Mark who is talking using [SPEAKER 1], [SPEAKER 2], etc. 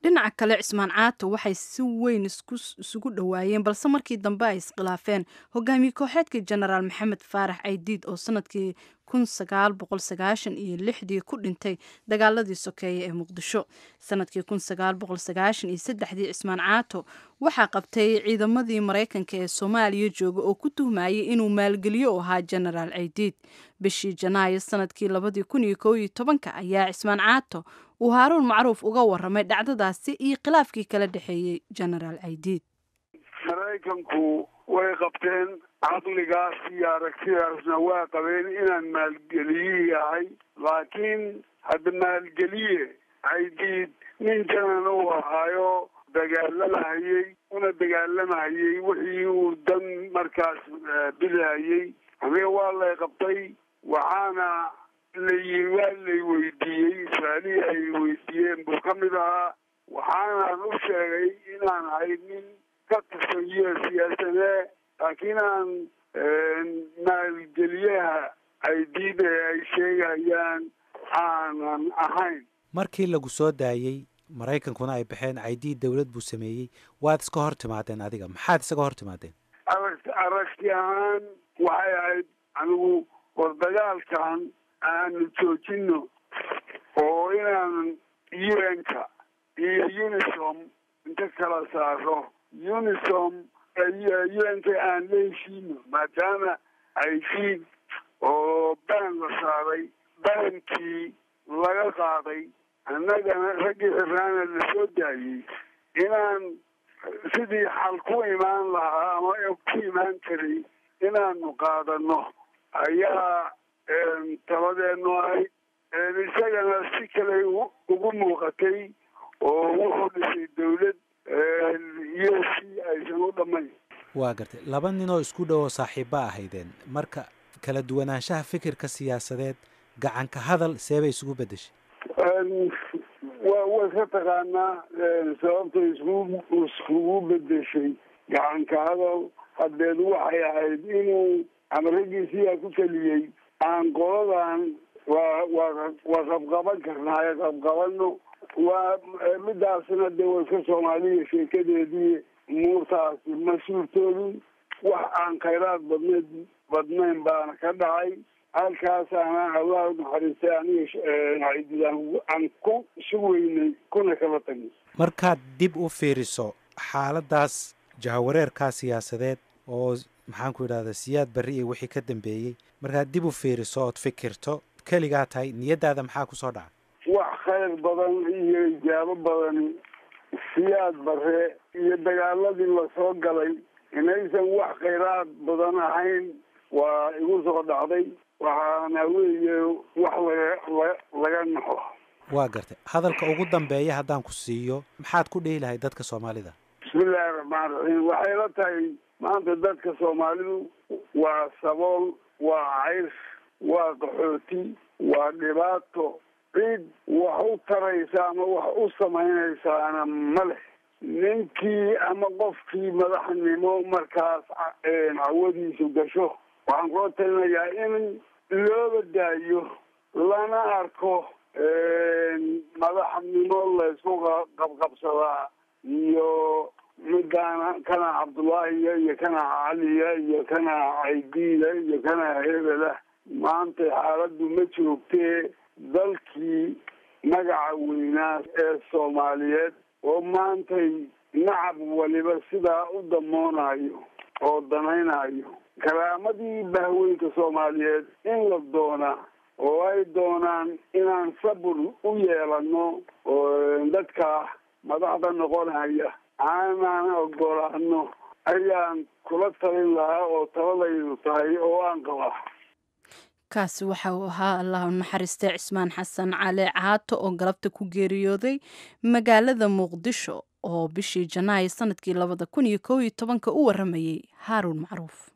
[SPEAKER 1] dhinaca kale cismaan caato waxay si weyn isugu dhowaayeen balse markii dambe ay iskhilaafeen hogaamiye kooxeedkii jenaraal maxamed faarax caydiid oo sanadkii iyo lixdii ku dhintay dagaaladii sokeeye ee muqdisho sanadkii iyo saddexdii cismaan caato waxaa qabtay ciidamadii maraykanka ee soomaaliya jooga oo ku tuhmayay inuu maalgeliyo u ahaa jenaraal caydiid bishii janaayo sanadkii labadii kun iyo koob iyo tobanka ayaa cismaan caato uu haaruun macruuf uga waramay dhacdadaasi iyo khilaafkii kala dhexeeyey jenaraal caydiid
[SPEAKER 2] maraykanku way qabteen caqligaas iyo aragtidaasna waa qabeen inaan maalgeliyihii ahay laakiin hadda maalgeliye caydiid nin janan uu ahaayo dagaalamahayey una dagaalamahayey wixii uu dan markaas bidahayey aniga waa lay qabtay waxaana layi waa lay weydiiyey su-aalihii ay weydiiyeen buu ka mid ahaa waxaanaan u sheegay inaan ahay nin ka tirsan u s siyaasadee laakiin aan maalgeliyaha caydiid ee ay sheegayaan aanan ahayn
[SPEAKER 3] markii lagu soo daayey maraykankuna ay baxeen caydiid dowlad buu sameeyey waad iska hor timaadeen adiga maxaad isaga hor timaadeen
[SPEAKER 2] arag aragti ahaan waxay ahayd anigu war dagaalkan aanu joojino oo inaan u n-ka iyo unisom inta kala saaro unisom u n-ka aan la heshiino maadaama caydiid oo baan la saaray baankii laga qaaday annagana raggii xirnaana la soo daayey inaan sidii xal ku imaan lahaa ama ku imaan karay inaanu qaadano ayaa tabadeenu ahayd isagana si kale ugu muuqatay oo wuxuu dhisay dawlad iyo si aysan u dhammayn
[SPEAKER 3] waa gartay laba nin oo isku dhow oo saaxiibba ahaydeen marka kala duwanaanshaha fikirka siyaasadeed gacanka hadal seebay isugu beddeshay
[SPEAKER 2] wa way ka taqaanaa sababta isku iskugu bedeshay gacanka hadal hadeed waxay ahayd inuu ama raggiisiyaa ku keliyey aan qoladan waa waa waa qabqaban karnaaye qabqabano waa midaasna dee waa iska soomaaliya sheekadeedii umuurtaasi ma suurtoodin wax aan khayraad badneed badnayn baana ka dhacay halkaasaana allah naxariistay aniga aan ku sugeynay kuna kala tagnay
[SPEAKER 3] markaad dib u fiiriso xaaladaas jahawareerkaa siyaasadeed oo maxaan ku idhahdaa siyaad barri iyo wixii ka dambeeyey markaad dib u fiiriso ood fikirto keligaa tahay niyaddaada maxaa kusoo dhaca
[SPEAKER 2] wax khayr badan iyo ijaabo badan siyaad bare iyo dagaaladii lasoo galay inaysan wax khayraad badan ahayn waa igu soo dhacday waxaana weeye wax laga laga naxo
[SPEAKER 3] waa gartay hadalka ugu dambeeya haddaan ku siiyo maxaad ku dhihi lahay dadka soomaalida
[SPEAKER 2] bismillahi raxmaan raxiim waxay la tahay maanta dadka soomaalidu waa sabool waa caysh waa qaxooti waa dhibaato cid wax u taraysa ama wax u samaynaysaana ma leh ninkii ama qofkii madaxnimo markaas cawadiisu gasho waxaan kula talinayaa in looba daayo lana arko madaxnimo laysku qabqabsadaa iyo midaana kana cabdullaahiya iyo kana caliya iyo kana caydiida iyo kana hebela maanta xaaladdu ma joogtee dalkii magaca weynaa ee soomaaliyeed oo maantay nacab waliba sidaa u damoonayo oo danaynayo karaamadii bahweynka soomaaliyeed in la doonaa oo ay doonaan inaan sabur u yeelano oo dadka madaxda noqonaya aanaan ogolaano ayaan kula talin lahaa oo taladaydu tahay oo aan qabaa
[SPEAKER 1] kaasi waxa uu ahaa allah u naxariistay cismaan xasan cali caato oo galabta ku geeriyooday magaalada muqdisho oo bishii janaayo sanadkii labada kun iyo kow iyo tobanka u waramayey haaruun macruuf